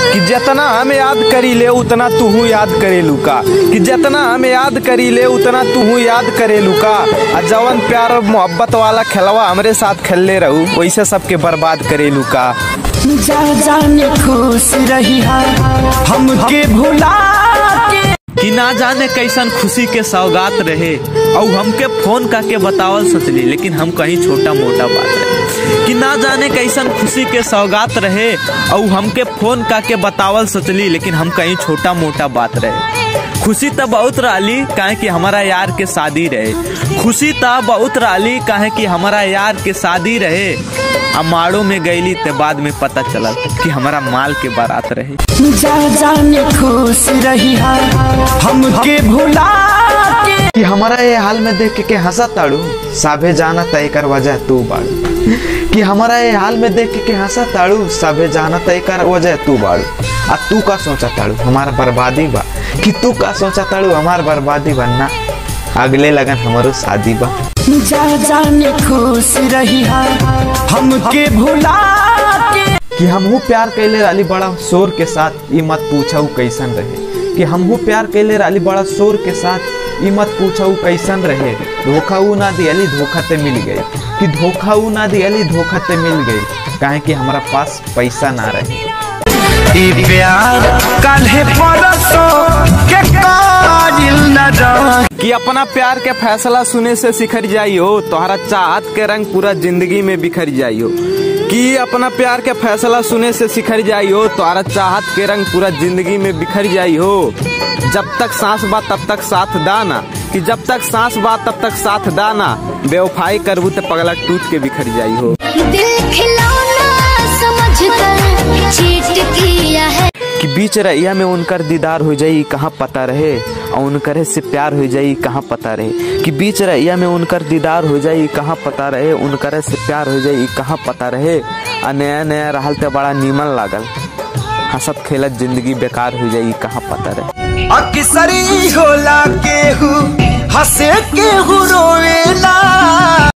कि जितना हम याद करी ले उतना तू याद करेलू का कि जितना हम याद करी ले उतना तू याद करेलू का आ जवन प्यार और मोहब्बत वाला खेलवा हमरे साथ खेलले रहू वैसे सबके बर्बाद करेलू का जा जाने खुश रही हमके भुला के कि ना जाने कैसन खुशी के सौगात रहे और हमके फोन करके बतावल सोचली लेकिन हम कहीं छोटा मोटा बात रहे कि ना जाने कैसन खुशी के सौगात रहे और हमके फोन करके बतावल सोचली लेकिन हम कहीं छोटा मोटा बात रहे खुशी तो बहुत रही काहे कि हमारा यार के शादी रहे खुशी तो बहुत रही काहे कि हमारा यार के शादी रहे अमाड़ो में गईली ते बाद में पता चला कि हमारा माल के बारात रहे जा जाने खुश रही हमके भुला के कि हमारा ये हाल में देख के हंसा ताड़ू साभे जाना तय कर वजह तू बाड़ू कि हमारा ये हाल में देख के हंसा ताड़ू साभे जाना तय कर वजह तू बाड़ू आ तू का सोचा ताड़ू हमारा बर्बादी बा कि तू का सोचा ताड़ू हमार बर्बादी बनना अगले लगन हमारो शादी बा जा जाने खुश रही हमके भुला के कि हमहू प्यार कैले राली बड़ा शोर के साथ ई मत पूछा कैसन रहे कि हमहू प्यार कैले राली बड़ा शोर के साथ ई मत पूछा कैसन रहे धोखा ऊ ना दियली धोखा ते मिल गई कि धोखा ऊ ना दियली धोखा ते मिल गई काहे कि हमारा पास पैसा ना रहे प्यार काल्हे परसों के काजिल न रह कि अपना प्यार के फैसला सुने से सिखर जाइयो तोहरा चाहत के रंग पूरा जिंदगी में बिखर जाइयो कि अपना प्यार के फैसला सुने से सिखर जाइयो तोहरा चाहत के रंग पूरा जिंदगी में बिखर जाइयो जब तक सांस बा तब तक साथ दाना कि जब तक सांस बा तब तक साथ दाना बेवफाई करबू तो पगला टूट के बिखर जाइयो दिल खिलौना समझ कर चीट किया है कि बीच रैया में उनकर दीदार हो जाई कहाँ पता रहे और उनकर से प्यार हो जाई कहाँ पता रहे कि बीच रैया में उनकर दीदार हो जाई कहाँ पता रहे उनकर से प्यार हो जाई कहाँ पता रहे आ नया नया रहल तो बड़ा नीमन लागल हंसत खेलत जिंदगी बेकार हो जाई कहाँ पता रहे अक्सरी होला केहू हंसे केहू रोवेला